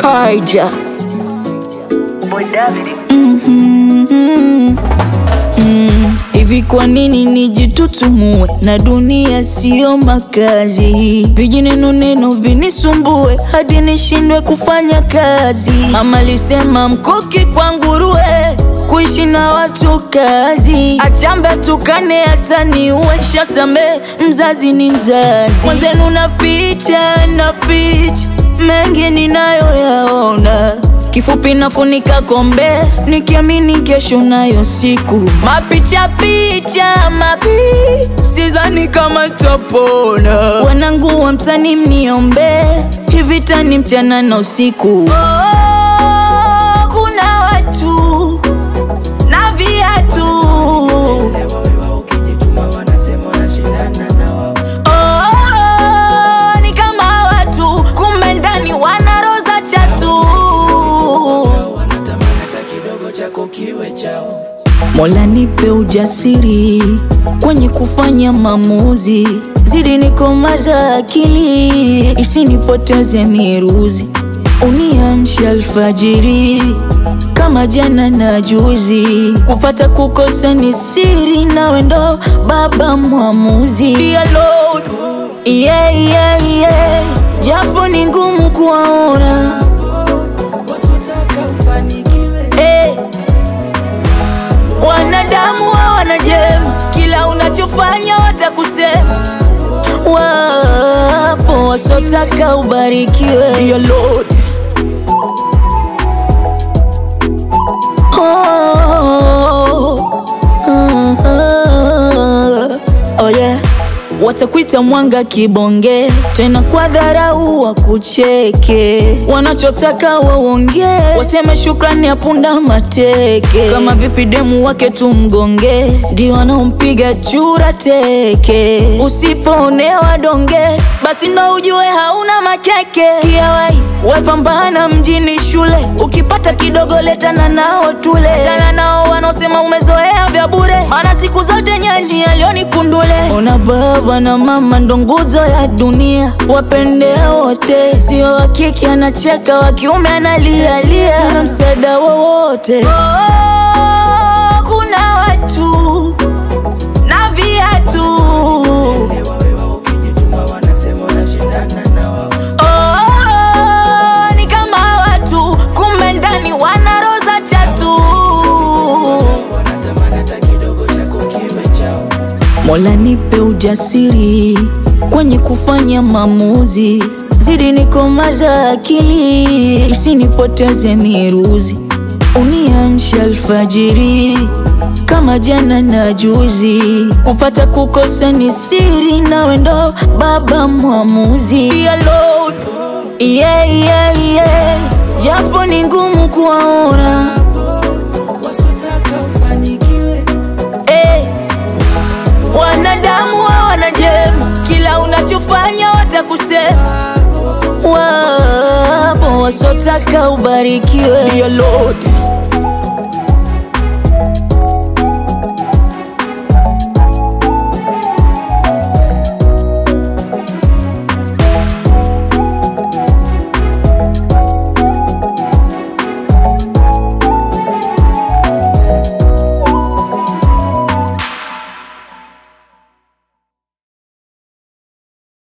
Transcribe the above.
Kaija. Boy David. Mm, Hivi kwa nini nijitutumue na dunia siyo makazi? Vijineno neno vinisumbue hadi nishindwe kufanya kazi. Mama alisema mkuki kwa nguruwe, kuishi na watu kazi. Achambe tukane hata niue, shasame mzazi ni mzazi. Mwenzenu naficha naficha mengi ninayoyaona Kifupi nafunika kombe nikiamini kesho nayo siku. Mapicha picha mapi, sidhani kama tapona. Wanangu wa mtani mniombe, hivi tani mchana na usiku. Oh, kuna watu na viatu Oh, ni kama watu kumbe ndani wana roza chatu. Mola nipe ujasiri kwenye kufanya maamuzi, zidi nikomaza akili isinipoteze miruzi, uniamsha alfajiri kama jana na juzi, kupata kukosa ni siri, nawe ndo baba mwamuzi. Dear Lord, yeah, yeah, yeah. Japo ni ngumu kuwaona Eh, wanadamu hawana jema, kila unachofanya watakusema. Wapo wasotaka ubarikiwe. Dear Lord. Oh, ah, ah, oh yeah. Watakuita mwanga kibonge, tena kwa dharau wakucheke. Wanachotaka waonge, waseme shukrani ya punda mateke. Kama vipi demu wake tumgonge, ndio wanaompiga chura teke. Usipoonewa donge, basi ndo ujue hauna makeke. Sikia wai, wepambana mjini shule, ukipata kidogo letana nao tule. Tana nao wanaosema umezoea vya bure, maana siku zote nyani alioni kundule. Ona baba na mama ndo nguzo ya dunia, wapende wote, sio wa kike anacheka, wa kiume analialia, na msaada wowote. Oh, kuna watu na viatu Oh, ni kama watu kumbe ndani wana roza chatu. Mola nipe ujasiri kwenye kufanya maamuzi, zidi nikomaza akili isinipoteze miruzi, uniamsha alfajiri kama jana na juzi, kupata kukosa ni siri, nawe ndo baba mwamuzi. Dear Lord, yeah, yeah, yeah. Japo ni ngumu kuwaona eh, wanadamu hawana jema, kila unachofanya watakusema. Wapo wasotaka ubarikiwe. Dear Lord,